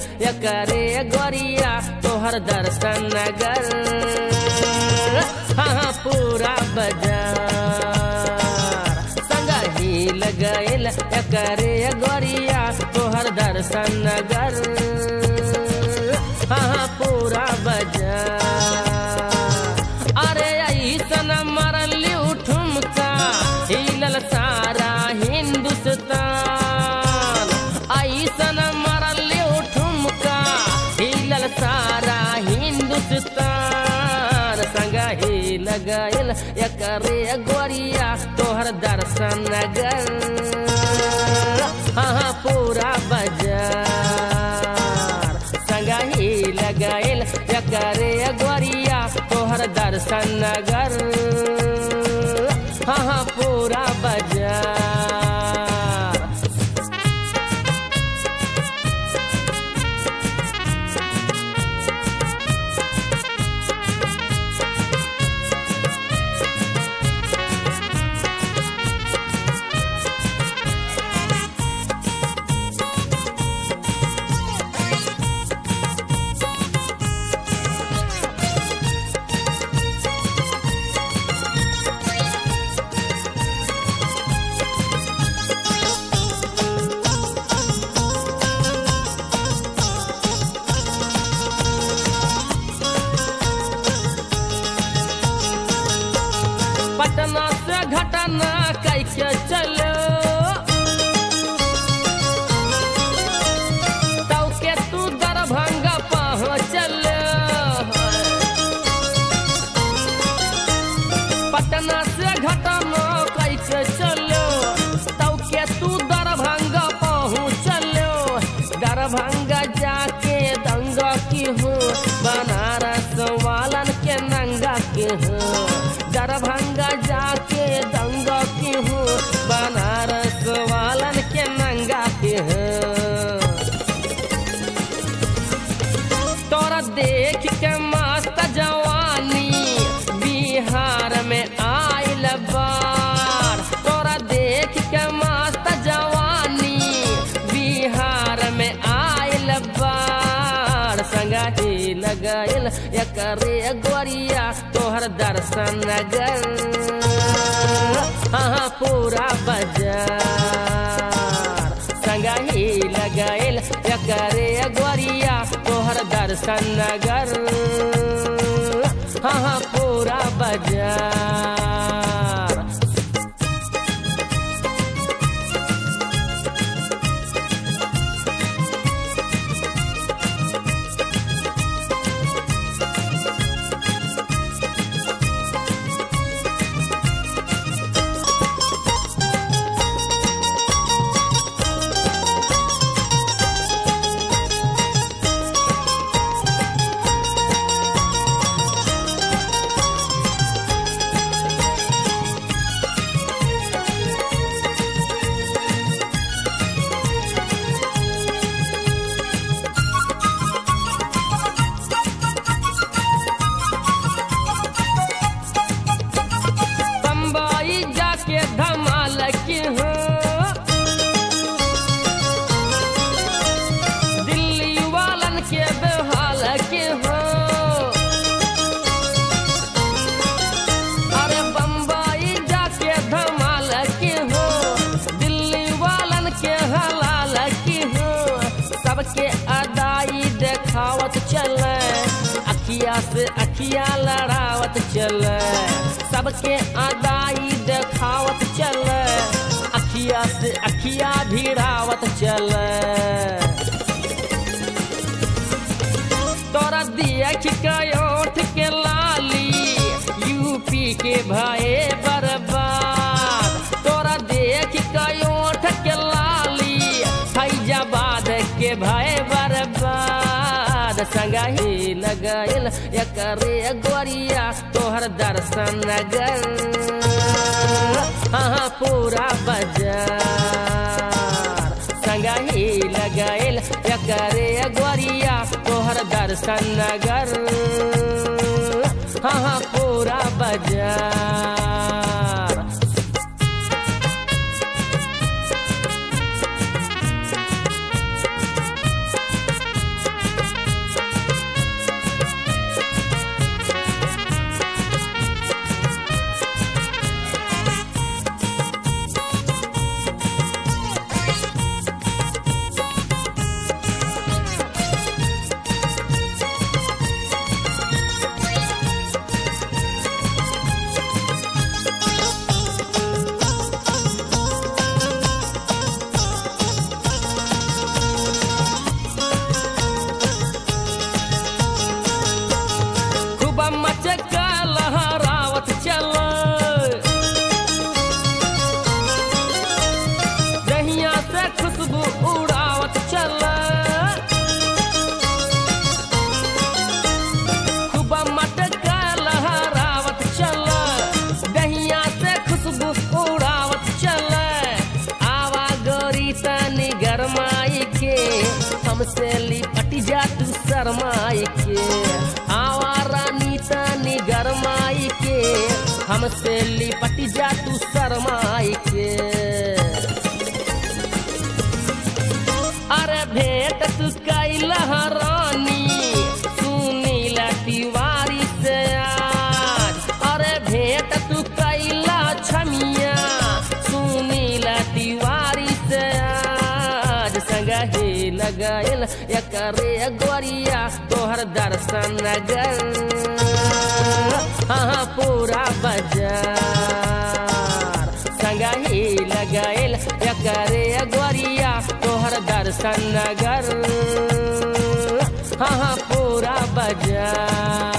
एकरे गोरिया तोहर दर्शन नगर हाँ पूरा बाजार संग ही लगैल एकरे गोरिया तोहर दर्शन नगर हाँ पूरा बाजार अरे ऐसन मरली ठुमका हिलल सारा हिंदुस्तान ऐसन मरली ठुमका हिलल सारा हिंदुस्तान संग ही लगल एकरे गोरिया तोहर दर्शन नगर हाँ पूरा बाजार संग ही लगल एकरे गोरिया तोहर दर्शन नगर हाँ पूरा बाजार पटना से घटना कैसे चलो तौ के तू दरभंगा पहुँचल पटना से घटना कैसे चलो तौ के तू दरभंगा पहुँचल दरभंगा जाके दंगा की हो बनारस वालन के नंगा के हो दरभंगा जाके दंगा की हो बनारस वालन के नंगा के हो तोरा देख के मस्त जवानी बिहार में आइल बार तोरा देख के मस्त जवानी बिहार में आइल बार संगाही लगल एकरे गोरिया तोहर दर्शन नगर हाँ पूरा बाजार संगही लगल एकरे गोरिया तोहर दर्शन नगर हाँ पूरा बाजार बम्बई जाके धमाल की हो दिल्ली वालन के बेहाल के हो अरे बम्बई जाके धमाल के हो दिल्ली वालन के हलाल की हो सबके अदाई देखावत चले अखिया से अखिया लड़ावत चले सबके अदाई देखावत चले अखिया से अखिया भिड़ावत चले तोरा देख के ओठ के लाली यूपी के भये बर्बाद तोरा देख के ओठ के लाली फैजाबाद के भय बर्बाद संगही लगल एकरे गोरिया तोहर दर्शन नगर हाँ पूरा बाजार संगही लगल एकरे गोरिया तोहर दर्शन नगर हाँ पूरा बाजार हमसे लिपट जा तू शरमाई के आवारा नीता निगरमाई के हमसे लिपट जा तू शरमाई के अरे भेंट तू कैला रानी सुनीला तिवारी से आज अरे भेंट तू कैला छमिया सुनीला तिवारी से आज संगा हे लगायल एकरे गोरिया तोहर दर्शन नगर हाँ पूरा बाजार संगा ही लगायल एकरे गोरिया तोहर दर्शन नगर हाँ हाँ पूरा बाजार